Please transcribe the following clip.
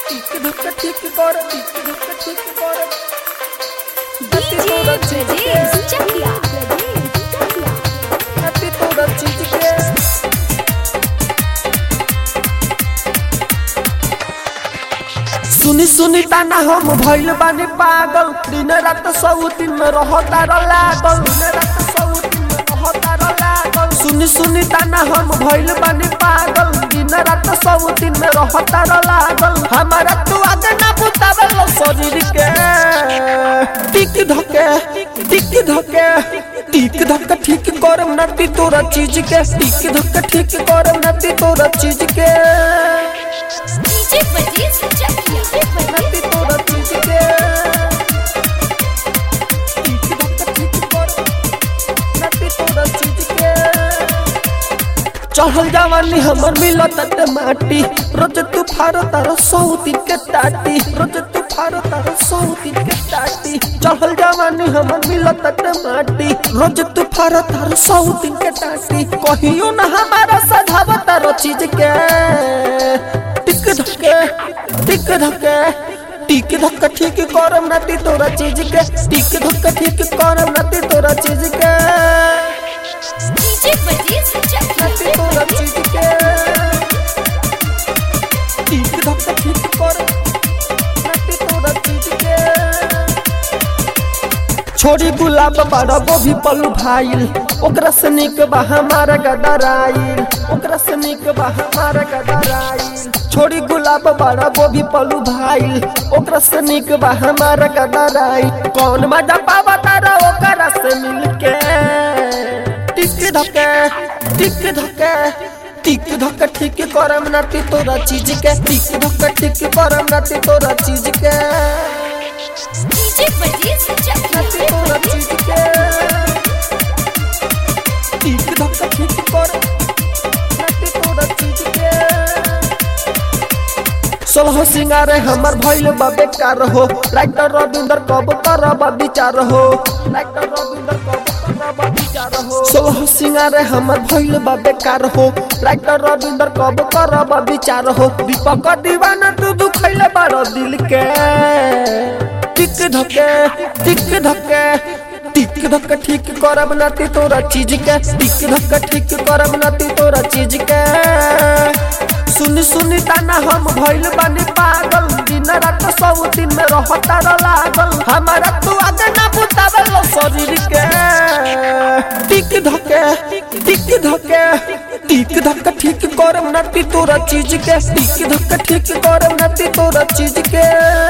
Tick ধক ঠিক কর টিক ধক ঠিক কর DJ Brajesh Chakia. Happy তোরা চিজকে सुनी सुनी ताना हम भइल बानी पागल दिन रात सौतिन में रहता र लागल दिन रात सौतिन में रहता र लागल सुनी सुनी ताना हम भइल बानी पागल दिन रात सौतिन में रहता र लागल हमारा तू आगे ना बुतावल शरीर के टिक धके टिक धके टिक धक ठीक करम नती तोरा चीज के टिक धक ठीक करम नती तोरा चीज के DJ Brajesh Chakia. नती तोरा चीज के टिक धक ठीक करम नती तोरा चीज के चढ़ल जवानी हमर मिलत ते माटी रोज तू फारो तार सौती के टाटी रोज तू फारो तार सौती के टाटी चढ़ल जवानी हमर मिलत ते माटी रोज तू फारो तार सौती के टाटी कहियो ना हमारा सधाव तार चीज के टिक धके टिक धके टिक धक ठीक करम नाती तोरा चीज के टिक धक ठीक करम नाती तोरा चीज के DJ Brajesh Chakia. नती तोरा चीज के टिक धक ठीक कर नती तोरा चीज के छोड़ी गुलाब बड़ा गोभी पलू भाईल ओकरा से निक बा हमारा गदराइल ओकरा से निक बा हमारा गदराइल छोड़ी गुलाब बड़ा गोभी पलू भाईल ओकरा से निक बा हमारा गदराइल कौन मजा पावा तारा ओकरा से मिलके टिक धके टिक धके टिक धक ठीक करम नाती तोरा चीज के टिक धक ठीक करम नाती तोरा चीज के DJ Brajesh Chakia. नाती तोरा चीज के टिक धक ठीक कर नाती तोरा चीज के सोलह सिंगारे हमर भइल बा बेकार हो राइटर रविंदर कब करब विचार हो राइटर रविंदर कब करब विचार हो सोलह सिंगारे हमर भइल बा बेकार हो राइटर रविंदर कब करब विचार हो दीपक दीवाना तू दुखैले बारो दिल के टिक धके टिक धके टिक धक ठीक करब नाती तोरा चीज के टिक धक ठीक करब नाती तोरा चीज के सुनी सुनी ताना हम भइल बानी पागल दिन रात सब दिन में रहता र लागल हमारा तू आगे ना बुतावल शरीर के टिक धके टिक धके टिक धक ठीक करम नाती तोरा चीज के टिक धक ठीक करम नाती तोरा चीज के